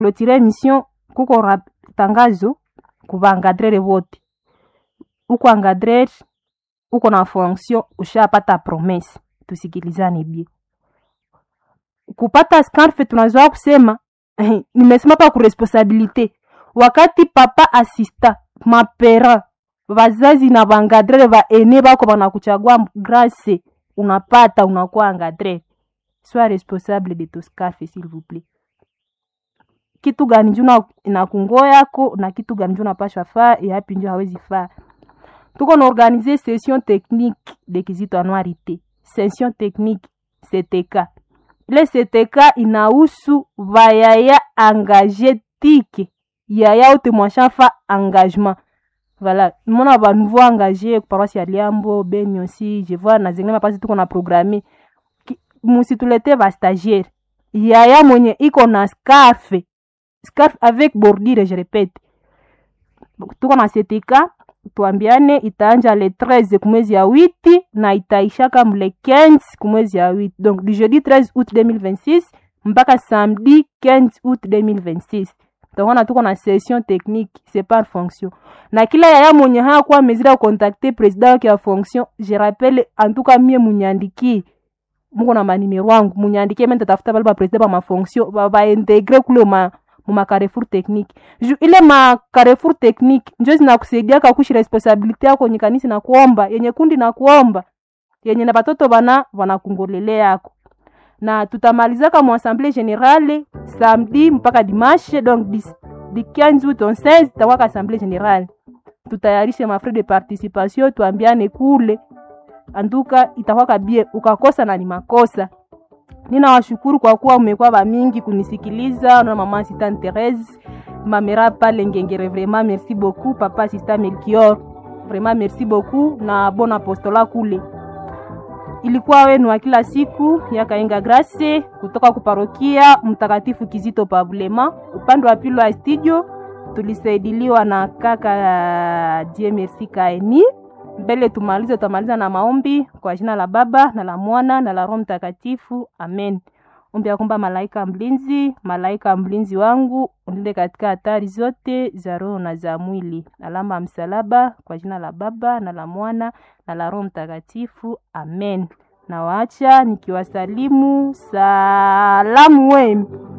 clotire emission kuko ra- tangazo kuvaangadrere vote uko angadrere uko na fonction ushapata promesse tusikilizane bie kupata scarf tunazoa kusema nimesema pa kuresponsabilite wakati papa asista mapera vazazi na vangadrere vaene vako vanakuchagua grâce unapata unakuwa angadrere sois responsable de ton scarf s'il vous plaît kitu gani nju na- inakungo yako na kitu gani nju napashwa faa yapi nju hawezi faa tuko na organize session technique de kizito anuarite session technique ctk ile ctk inahusu vayaya engage tike yaya ote mwashafa engagement voilà mona ba nouveau engagé paroisse ya liambo beni aussi je vois na zingine mapasi tuko na programme Ki- musitulete ba stagiaire yaya mwenye iko na scarfe scarf avec bordure je répète tuko na setika tuambiane itaanja le 13 kumwezi ya witi na itaishaka mle 15 kumwezi ya witi donc du jeudi 13 août 2026 mpaka samedi 15 août 2026 tokona tuko na session technique c'est par fonction na kila yaya mwenye hakuwa mezira kukontakte president wake ya fonction je rappelle en tout cas mie munyandikie muko na manimero wangu munyandikie mene tatafuta bale bapresident ba mafonction baintegre kule ma muma carrefour technique ju ile ma carrefour technique njo zinakusaidiaka kushi responsabilité yako yenye kanisa na kuomba yenye kundi na kuomba yenye na batoto bana wanakungolele yako na tutamalizaka mu assemblée générale samedi mpaka dimanche donc di, di 15 août on 16 takwaka assemblée générale tutayarishe mafrais de participation tuambiane kule anduka itakwaka bie ukakosa na ni makosa ninawashukuru kwa kuwa mmekuwa bamingi kunisikiliza na mama assistant Therese mamera pale ngengere vraiment merci beaucoup papa assistant Melchior vraiment merci beaucoup na bon apostola kule ilikuwa wenu wa kila siku ya Kaenga Grace kutoka kuparokia Mtakatifu Kizito Pabulema. Upande wa pili wa studio tulisaidiliwa na kaka Die Merci Kaeni. Mbele tumalize, tutamaliza na maombi kwa jina la Baba na la Mwana na la Roho Mtakatifu, amen. Ombi ya kwamba malaika mlinzi, malaika mlinzi wangu unilinde katika hatari zote za roho na za mwili. Alama ya msalaba kwa jina la Baba na la Mwana na la Roho Mtakatifu, amen. Nawaacha nikiwasalimu salamu wenu.